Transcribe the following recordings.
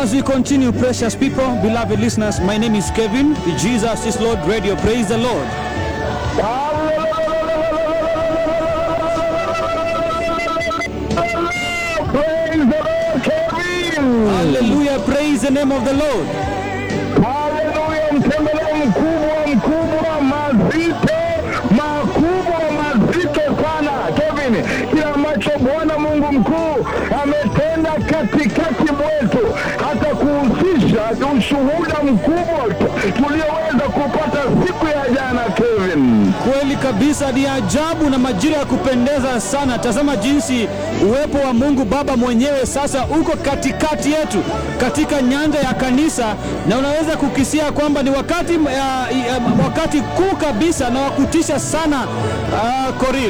As we continue, precious people, beloved listeners, my name is Kevin. Jesus is Lord Radio. Praise the Lord. Praise the Lord, Kevin. Hallelujah. Praise the name of the Lord. Haleluya, mtembeleo mkubwa mkubwa, mazito makubwa, mazito sana Kevin, kile ambacho Bwana Mungu mkuu ametenda katikati mwetu, hata kuhusisha ushuhuda mkubwa tulioweza kupata siku ya jana Kevin. Kweli kabisa, ni ajabu na majira ya kupendeza sana. Tazama jinsi uwepo wa Mungu Baba mwenyewe sasa uko katikati yetu katika nyanja ya kanisa, na unaweza kukisia kwamba ni wakati, uh, uh, wakati kuu kabisa na wakutisha sana uh, Koril.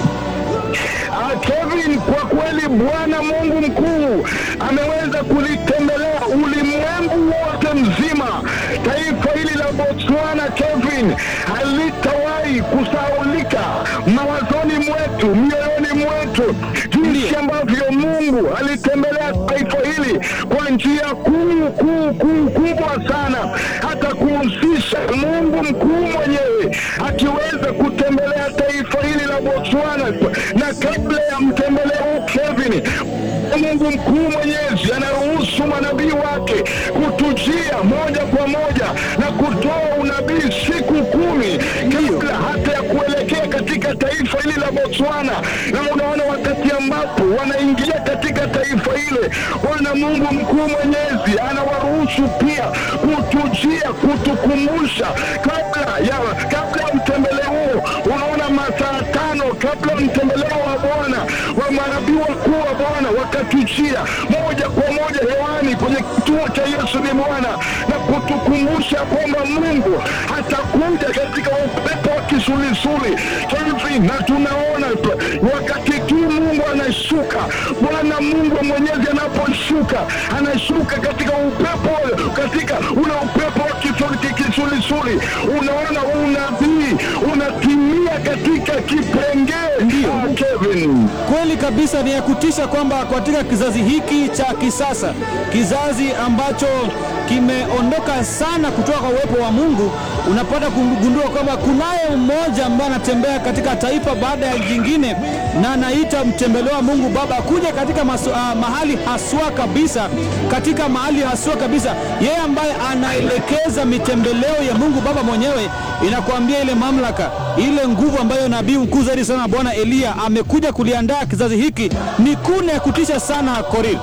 Ah, Kevin, kwa kweli Bwana Mungu mkuu ameweza kulitembelea ulimwengu wote mzima. Taifa hili la Botswana, Kevin, halitawahi kusaulika mawazoni mwetu, mioyoni mwetu, jinsi ambavyo Mungu alitembelea taifa hili kwa njia kuu kuu kuu kubwa sana, hata kuhusisha Mungu mkuu mwenyewe akiweza kutembelea taifa hili la Botswana na kabla ya mtembeleo huu Kevin, Mungu mkuu mwenyezi anaruhusu manabii wake kutujia moja kwa moja na kutoa unabii siku kumi kabla hata ya kuelekea katika taifa hili la Botswana. Na unaona wakati ambapo wanaingia katika taifa hile, Bwana Mungu mkuu mwenyezi anawaruhusu pia kutujia, kutukumbusha kabla ya kabla ya mtembeleo huo. Unaona masaa tano kabla ya mtembeleo wa Bwana wa manabii wakuu wa Bwana wakatujia moja kwa moja hewani kwenye kituo cha Yesu ni Bwana na kutukumbusha kwamba Mungu atakuja katika upepo wa kisulisuli hivi, na tunaona wakati tu Mungu anashuka, Bwana Mungu mwenyezi anaposhuka, anashuka katika upepo, katika ule upepo wa kisuli- kisulisuli, unaona unabii unatimia katika kipengee Ndio. Ah, Kevin. Kweli kabisa, ni ya kutisha kwamba katika kizazi hiki cha kisasa, kizazi ambacho kimeondoka sana kutoka kwa uwepo wa Mungu, unapata kugundua kwamba kunaye mmoja ambaye anatembea katika taifa baada ya jingine, na anaita mtembeleo wa Mungu Baba kuja katika masu, ah, mahali haswa kabisa, katika mahali haswa kabisa, yeye ambaye anaelekeza mitembeleo ya Mungu Baba mwenyewe. Inakuambia ile mamlaka, ile nguvu ambayo nabii mkuu zaidi sana Bwana Eliya amekuja kuliandaa kizazi hiki ni kune ya kutisha sana Koril.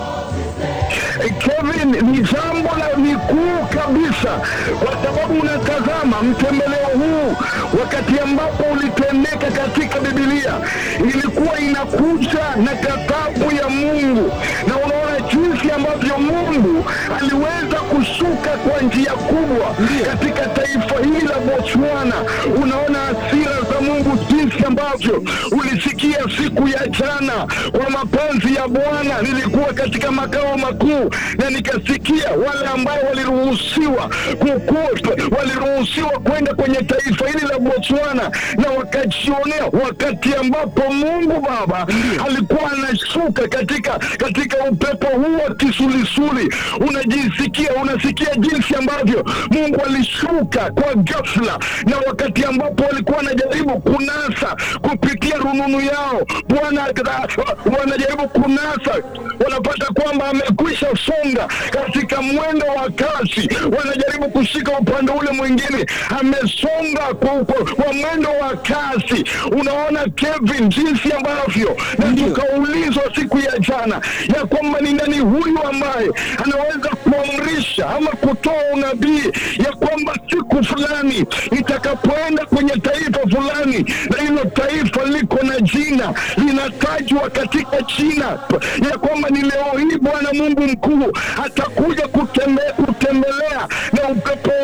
Kevin, ni jambo la ni kuu kabisa, kwa sababu unatazama mtembeleo huu wakati ambapo ulitendeka katika Biblia, ilikuwa inakuja na ghadhabu ya Mungu, na unaona jinsi ambavyo Mungu aliweza kushuka kwa njia kubwa katika taifa hili la Botswana. Unaona hasira za Mungu jinsi ambavyo ulisikia siku ya jana kwa mapenzi ya Bwana. Nilikuwa katika makao makuu na nikasikia wale ambao waliruhusiwa kuku- waliruhusiwa kwenda kwenye taifa hili la Botswana na wakajionea wakati ambapo Mungu Baba alikuwa anashuka katika katika upepo huu wa kisulisuli. Unajisikia, unasikia jinsi ambavyo Mungu alishuka kwa ghafla, na wakati ambapo walikuwa wanajaribu kunasa kupitia rununu yao, Bwana wanajaribu kunasa, wanapata kwamba amekwisha songa katika mwendo wa kasi, wanajaribu kushika upande ule mwingine, amesonga kwa, kwa, kwa mwendo wa kasi. Unaona Kevin, jinsi ambavyo na Ndio. tukaulizwa siku ya jana ya kwamba ni nani huyu ambaye anaweza kuamrisha ama kutoa unabii ya kwamba siku fulani itakapoenda kwenye taifa fulani, na hilo taifa liko na jina linatajwa katika jina ya kwamba ni leo hii Bwana Mungu mkuu atakuja kutembe, kutembelea na upepo wake wa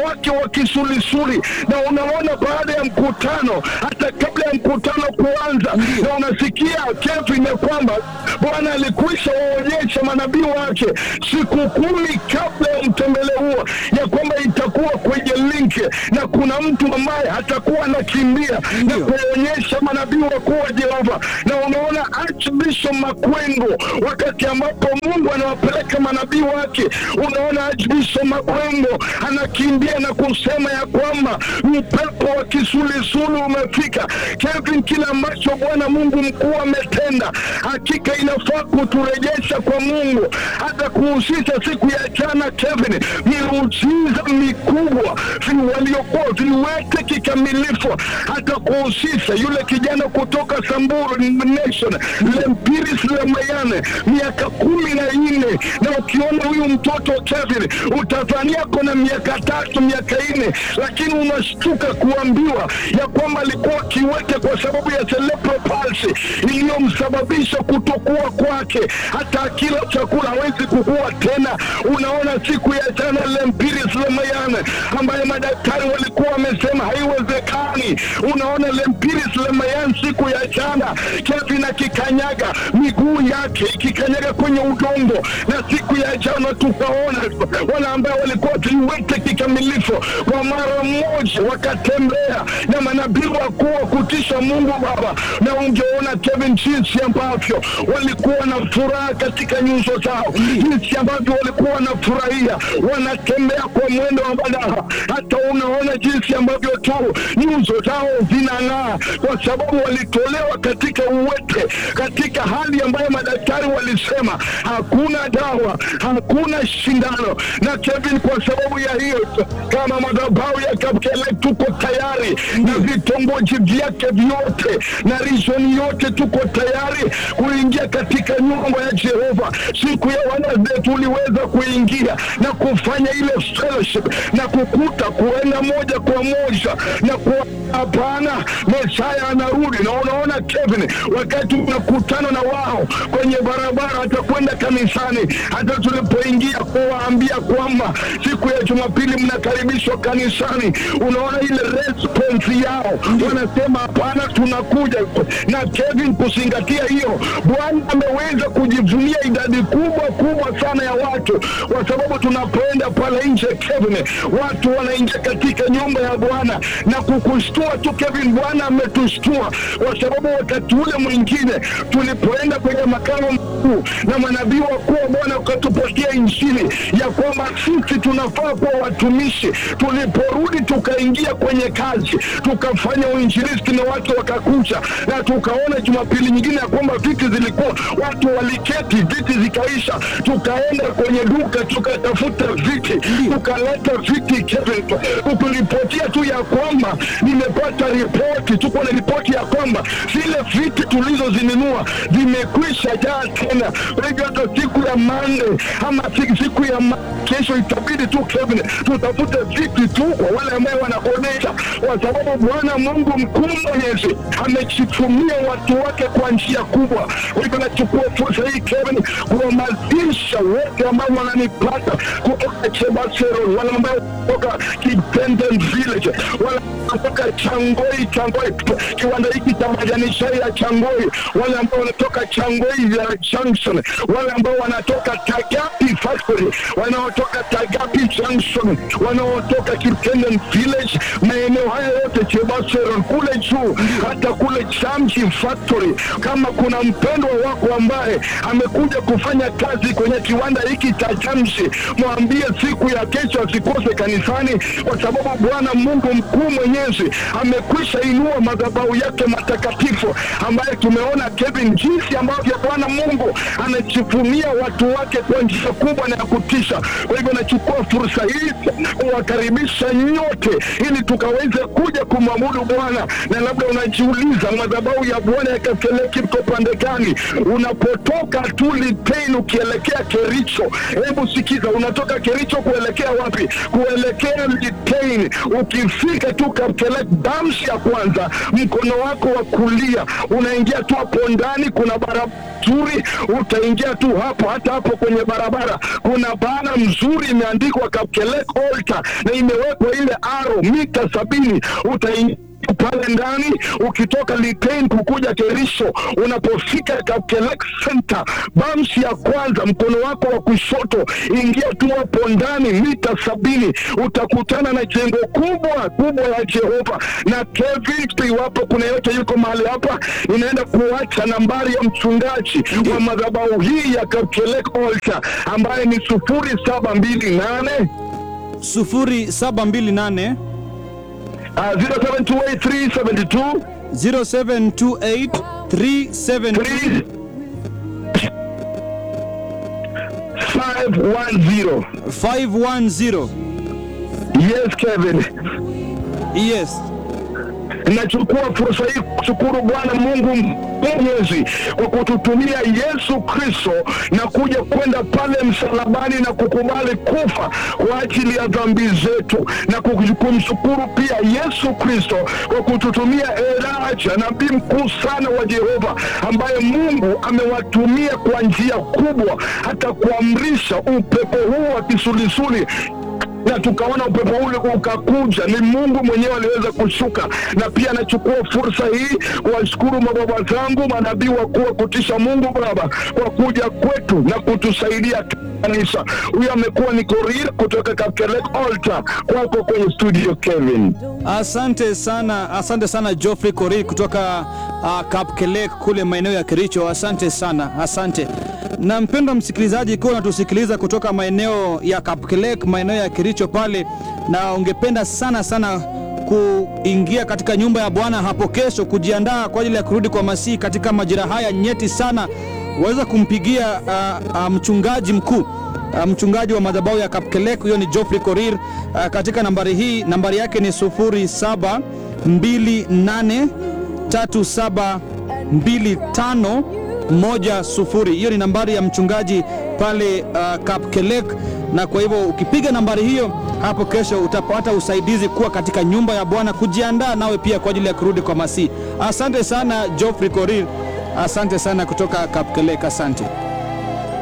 kisulisuli, na unaona baada ya mkutano, hata kabla ya mkutano kuanza, na unasikia Kevin ya kwamba Bwana alikwisha waonyesha manabii wake siku kumi kabla ya mtembele huo ya kwamba itakuwa kwenye linki na kuna mtu ambaye hatakuwa anakimbia na Ndio. kuonyesha manabii wakuu wa Jehova. Na unaona Archbishop Makwengo, wakati ambapo Mungu anawapeleka manabii wake, unaona Archbishop Makwengo anakimbia na kusema ya kwamba upepo wa kisulisulu umefika. Kevin, kile ambacho Bwana Mungu mkuu ametenda, hakika inafaa kuturejesha kwa Mungu, hata kuhusisha siku ya jana Kevin, miujiza mikubwa vi- waliokuwa viwete kikamilifu, hata kuhusisha yule kijana kutoka Samburu Nation Lempiris Lemayane, miaka kumi na nne, na ukiona huyu mtoto Kevin utadhania kona miaka tatu miaka nne, lakini unashtuka kuambiwa ya kwamba alikuwa kiwete kwa sababu ya cerebral palsy iliyomsababisha kutokuwa kwake, hata akila chakula hawezi kukua tena. Unaona siku ya jana Lempiris Lemayane ambaye madaktari walikuwa wamesema haiwezekani. Unaona Lempiris Lemayane siku ya jana Kevin akikanyaga miguu yake ikikanyaga kwenye udongo, na siku ya jana tukaona wale ambao walikuwa viwete kikamilifu kwa mara moja wakatembea na manabii wakuu wa kutisha Mungu Baba, na ungeona Kevin jinsi ambavyo walikuwa na furaha katika nyuso zao, jinsi ambavyo walikuwa wanafurahia, wanatembea kwa mwendo wa madaha. Hata unaona jinsi ambavyo tu nyuso zao zinang'aa, kwa sababu walitolewa katika uwete, katika hali ambayo madaktari walisema hakuna dawa, hakuna shindano. Na Kevin, kwa sababu ya hiyo, kama madhabahu ya Kapkele tuko tayari na vitongoji vyake vyote na region yote, tuko tayari kuingia katika nyumba ya Jehova. Siku ya Wednesday tuliweza kuingia na kufanya ile fellowship na kukuta kuenda moja kwa moja na ku hapana, Mesaya anarudi. Na unaona Kevin, wakati unakutana na wao kwenye barabara, hata kwenda kanisani, hata tulipoingia kuwaambia kwamba siku ya Jumapili mnakaribishwa kanisani, unaona ile response yao, wanasema hapana, tunakuja. Na Kevin, kuzingatia hiyo, Bwana ameweza kujivunia idadi kubwa kubwa sana ya watu, kwa sababu tunapoenda pale nje Kevin, watu wanaingia katika nyumba ya Bwana na kukushtua tu Kevin, Bwana ametushtua kwa sababu wakati ule mwingine tulipoenda kwenye makao makuu na manabii wakuu wa Bwana wakatupatia injili ya kwamba sisi tunafaa kuwa watumishi. Tuliporudi tukaingia kwenye kazi, tukafanya uinjilisti na watu wakakuja, na tukaona Jumapili nyingine ya kwamba viti zilikuwa watu waliketi, viti zikaisha, tukaenda kwenye duka tukatafuta viti, tukaleta viti Kevin, tukuripotia tu ya kwamba nimepata ripoti, tuko na ripoti ya kwamba zile viti tulizozinunua zimekwisha jaa tena. Kwa hivyo hata siku ya Mande ama si- siku ya ma kesho itabidi tu Kevin tutafute viti tu kwa wale ambao wanakodesha, kwa sababu Bwana Mungu mkuu mwenyezi amechitumia watu wake kwa njia kubwa. Kwa hivyo nachukua fursa hii Kevin kuhamasisha wote ambao wananipata kutoka Chebasero, wale ambao kutoka Kitenden Village, wale kutoka Changoi, Changoi, kiwanda hiki cha majani chai ya Changoi, wale ambao wanatoka Changoi ya Junction, wale ambao wanatoka Tagapi Factory, wanaotoka Tagapi Junction, wanaotoka Kitenden Village, maeneo haya yote Chebasero kule juu, hata kule Chamchi Factory. Kama kuna mpendwa wako ambaye amekuja kufanya kazi kwenye kiwanda hiki cha Chamchi, mwambie siku ya kesho asikose kanisani, kwa sababu Bwana Mungu mkuu mwenyezi amekwisha inua madhabahu yake matakatifu, ambaye tumeona Kevin, jinsi ambavyo Bwana Mungu anajivunia watu wake kwa njia kubwa na ya kutisha. Kwa hivyo nachukua fursa hii kuwakaribisha nyote, ili tukaweze kuja kumwabudu Bwana. Na labda unajiuliza madhabahu ya Bwana ya Kaseleki iko pande gani? Unapotoka tu Litein ukielekea Kericho, hebu sikiza, unatoka Kericho kuelekea wapi? Kuelekea Litein. Ukifika tu Kapkelek damshi ya kwanza, mkono wako wa kulia unaingia tu hapo ndani, kuna barabara nzuri, utaingia tu hapo, hata hapo kwenye barabara barabara kuna bana mzuri imeandikwa Kapkelek Altar na imewekwa ile aro mita sabini utaingia pale ndani ukitoka Litein kukuja Kerisho, unapofika Kapkelek Center bamsi ya kwanza, mkono wako wa kushoto, ingia tu hapo ndani mita sabini, utakutana na jengo kubwa kubwa la Jehova. Na Kevin, iwapo kuna yote yuko mahali hapa, inaenda kuacha nambari ya mchungaji wa madhabahu hii ya Kapkelek Altar ambaye ni sufuri saba mbili nane 0728 0728 0728 372 510. 510 Yes, Kevin. yes Nachukua fursa hii kushukuru Bwana Mungu Mwenyezi kwa kututumia Yesu Kristo na kuja kwenda pale msalabani na kukubali kufa kwa ajili ya dhambi zetu, na kumshukuru pia Yesu Kristo kwa kututumia Elijah, nabii mkuu sana wa Jehova, ambaye Mungu amewatumia kwa njia kubwa, hata kuamrisha upepo huu wa kisulisuli na tukaona upepo ule ukakuja. Ni Mungu mwenyewe aliweza kushuka, na pia anachukua fursa hii kuwashukuru mababa zangu manabii wakuu wa kutisha Mungu Baba kwa kuja kwetu na kutusaidia kanisa. Huyu amekuwa ni Korir kutoka Kapkelek Altar, kwako kwenye studio Kevin. Asante sana, asante sana Geoffrey Korir kutoka uh, Kapkelek kule maeneo ya Kericho. Asante sana, asante. Na mpendwa msikilizaji, ikiwa unatusikiliza kutoka maeneo ya Kapkelek, maeneo ya Kericho pale, na ungependa sana sana kuingia katika nyumba ya Bwana hapo kesho, kujiandaa kwa ajili ya kurudi kwa Masihi katika majira haya nyeti sana, waweza kumpigia uh, uh, mchungaji mkuu Uh, mchungaji wa madhabahu ya Kapkelek, huyo ni Geoffrey Korir uh, katika nambari hii, nambari yake ni 0728372510. Hiyo ni nambari ya mchungaji pale uh, Kapkelek, na kwa hivyo ukipiga nambari hiyo hapo kesho utapata usaidizi kuwa katika nyumba ya Bwana, kujiandaa nawe pia kwa ajili ya kurudi kwa Masihi. Asante sana Geoffrey Korir, asante sana kutoka Kapkelek, asante.